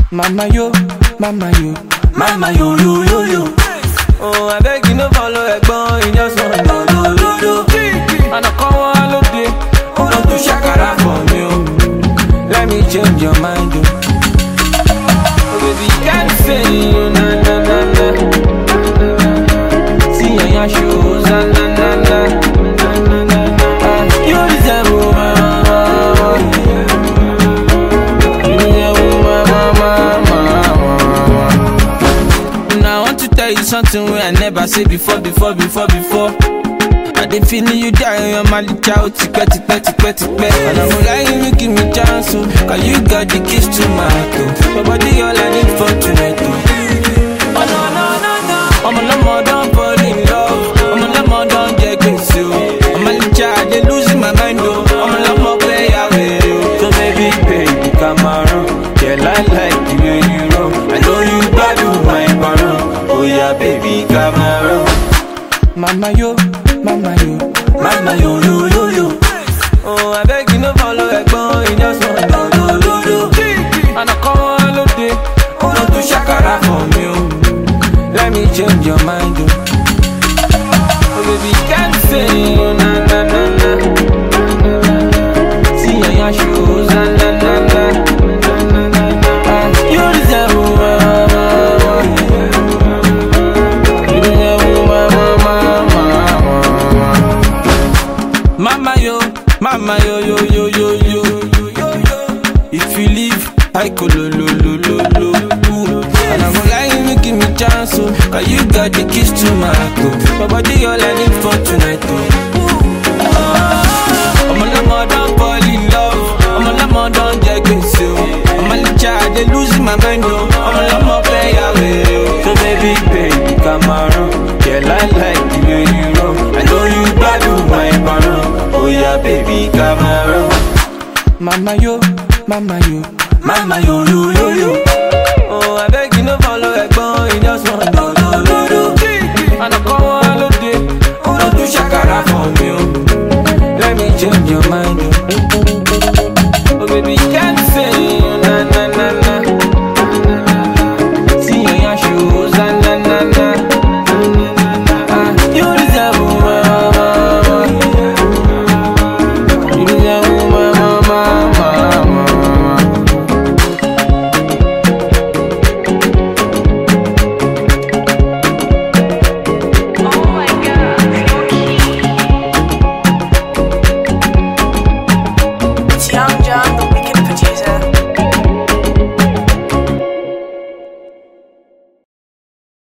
Mama yo, mama yo, mama yo yo yo yo. Oh, I beg you no follow ẹ̀gbọ́n, you just want do do do do. Àná kan wá lóde, ó lọ tún ṣàkàrà for me o. Let me change your mind o. Oh baby, can't say you na na na na. See your yan shoes, na na na na. Ah, You deserve my mama. You deserve my mama, mama. Now I want to tell you something wey I never say before, before, before, before. I dey feeling you die on your malicha o tipẹ́ tipẹ́ tipẹ́ tipẹ́. And I'm lying you give me chance o, cause you got the keys to my heart o. Your body all I need for tonight o. Oh no no no no. Ọmọ lọ́mọ don fall in love, ọmọ lọ́mọ don jẹ gbèsè o. Ọmọ malicha I dey lose my mind o, ọmọ lọ́mọ play away o. So baby baby come around, yeah I like the way you roll. I know you gbádùn my parun, oh yeah baby come around. Mama yo, mama yo, mama yo yo yo yo. Oh, I beg you no follow ẹ̀gbọ́n, you just want do do do do. Àná kan wá lóde, ó lọ tún ṣàkàrà for me o. Let me change your mind o. Oh baby, can't say you na na na na. See your yan shoes, na na na na. Ah, You deserve my mama. You deserve my mama, mama. Mama yo, mama yo yo yo yo yo yo yo yo. If you leave, I go lo lo lo lo lo. Ooh. And I'm lying, you give me chance, oh, cause you got the keys to my heart, oh. My body all I need for tonight, oh. I'm a lemon, don't fall in love. I'm a lemon, don't get gbèsè, oh. I'm a licha, I dey lose my mind, oh. I'm a lemon, play away, oh. So baby, baby, come around. Yeah, I like the way you roll. I know you gbádùn my parun. Oh yeah, baby, come around. Mama yo, mama yo, mama yo yo yo yo.